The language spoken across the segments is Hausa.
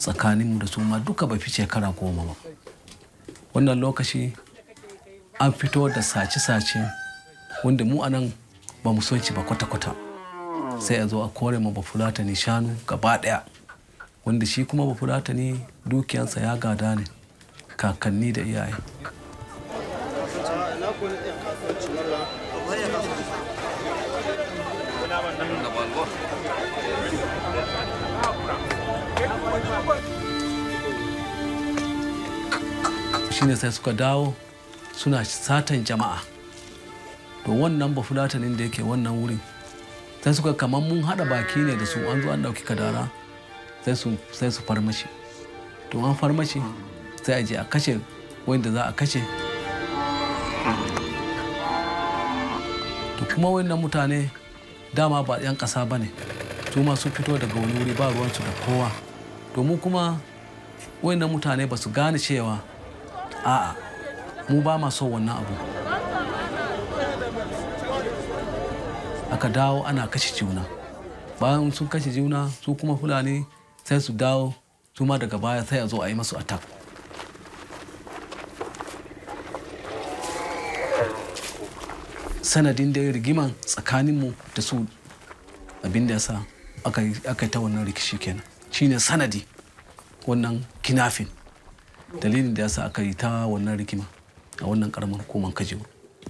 tsakaninmu da su ma duka bai fi shekara goma ba wannan lokaci an fito da sace-sace wanda mu anan ba mu son shi ba kwata-kwata sai a zo a kore ma bafulatani shanu gaba daya wanda shi kuma bafulatani dukiyansa ya gada ne kakanni da iyaye shine sai suka dawo suna satan jama'a to wannan bafulatanin da yake wannan wurin sai suka kamar mun hada baki ne da su an zo an dauki kadara sai su farmashi to an farmashi sai a je a kashe wanda za a kashe to kuma wannan mutane dama ba 'yan ƙasa ba ne su ma sun fito daga wani wuri ba ruwansu da kowa to mu kuma wannan mutane ba su gane cewa a'a mu ba ma so wannan abu aka dawo ana kashe juna bayan sun kashe juna su kuma fulani sai su dawo su ma daga baya sai a zo a yi masu attack sanadin da rigiman tsakaninmu da su abin da ya sa aka yi ta wannan rikishi kenan shine sanadi wannan kinafin dalilin da ya sa aka yi ta wannan rikima a wannan karamar hukumar kajiru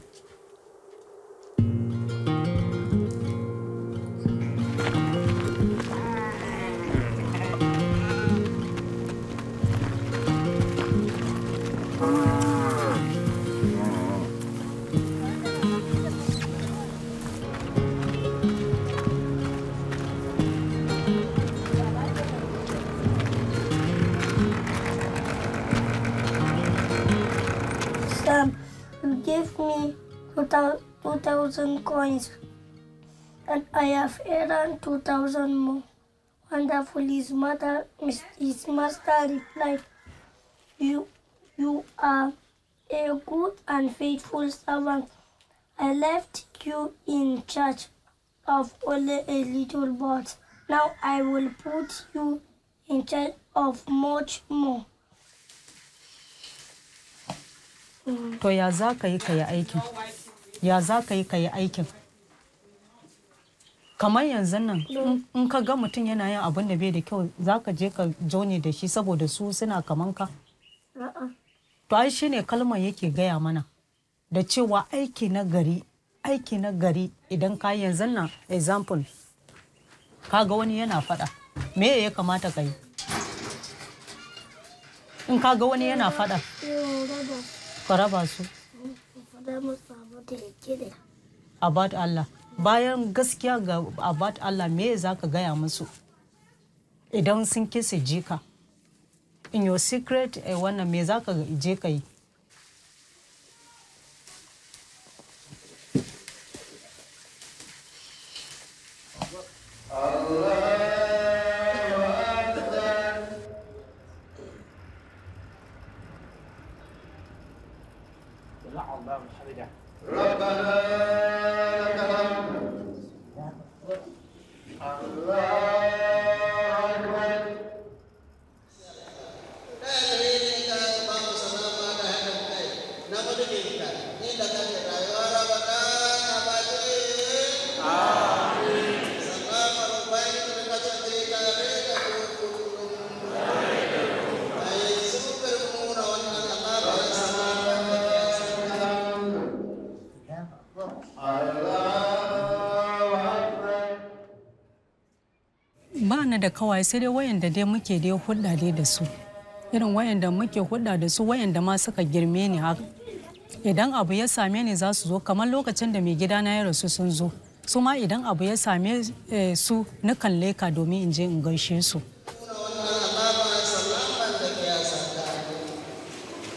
Sam, you gave me 2,000 coins and I have earned 2,000 more. Wonderful, his mother, his master replied, you, you are a good and faithful servant. I left you in charge of only a little but now I will put you in charge of much more. To ya za ka yi ka yi aikin? Ya za ka yi ka yi aikin? Kamar yanzu nan in ka ga mutum yana yin abin da bai da kyau za ka je ka jone da shi saboda su suna kaman ka? To ai shi ne kalmar yake gaya mana da cewa aiki na gari aiki na gari idan ka yanzu nan example ka ga wani yana faɗa me ya kamata ka yi? In ka ga wani yana faɗa ka raba su about Allah bayan gaskiya ga about Allah me za ka gaya musu idan sun kisa jika in your secret eh, wannan me za ka je ka yi ba ni da kawai sai dai wayanda dai muke dai hulɗa dai da su irin wayanda muke hulɗa da su wayanda ma suka girme ni haka idan abu ya same ni za su zo kamar lokacin da mai gidana ya rasu sun zo su ma idan abu ya same su nukan leka domin in je in gaishe su